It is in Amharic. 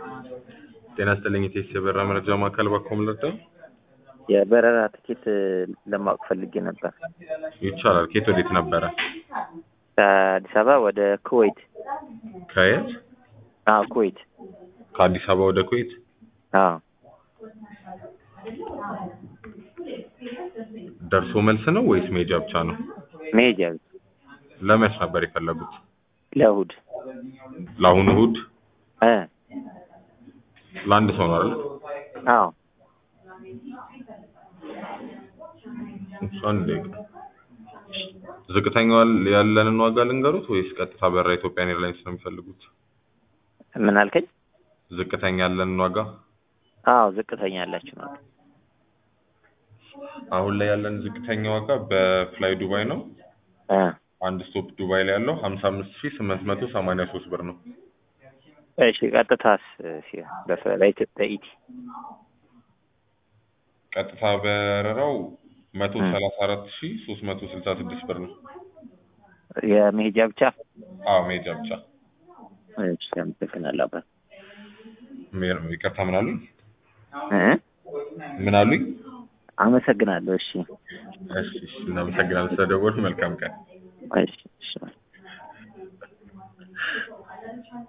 ጤና ይስጥልኝ የቴክስ የበረራ መረጃ ማዕከል ባኮም ልርዳ? የበረራ ትኬት ለማወቅ ፈልጌ ነበር። ይቻላል። ከየት ወዴት ነበረ? ከአዲስ አበባ ወደ ኩዌት። ከየት? አዎ ኩዌት። ከአዲስ አበባ ወደ ኩዌት? አዎ ደርሶ መልስ ነው ወይስ መሄጃ ብቻ ነው? መሄጃ ብቻ። ለመች ነበር የፈለጉት? ለእሑድ ለአሁኑ እሑድ? እ ለአንድ ሰው ነው አይደል? አዎ እሱ አንድ ደቂቃ። ዝቅተኛው ያለንን ዋጋ ልንገሩት ወይስ ቀጥታ በረራ ኢትዮጵያን ኤርላይንስ ነው የሚፈልጉት? ምን አልከኝ? ዝቅተኛ ያለንን ዋጋ አዎ ዝቅተኛ ያላችሁ ነው። አሁን ላይ ያለን ዝቅተኛ ዋጋ በፍላይ ዱባይ ነው። እ አንድ ስቶፕ ዱባይ ላይ ያለው 55883 ብር ነው። እሺ ቀጥታስ ሲሆን በፈ- በኢትዮጵያ ኢቲ ቀጥታ በረራው 134366 ብር ነው። የመሄጃ ብቻ? አዎ መሄጃ ብቻ። እሺ አመሰግናለሁ አባት። ሜር- ይቅርታ ምን አሉኝ? እ ምን አሉኝ? አመሰግናለሁ። እሺ እሺ እሺ፣ እናመሰግናለን ስለደወሉ። መልካም ቀን። እሺ እሺ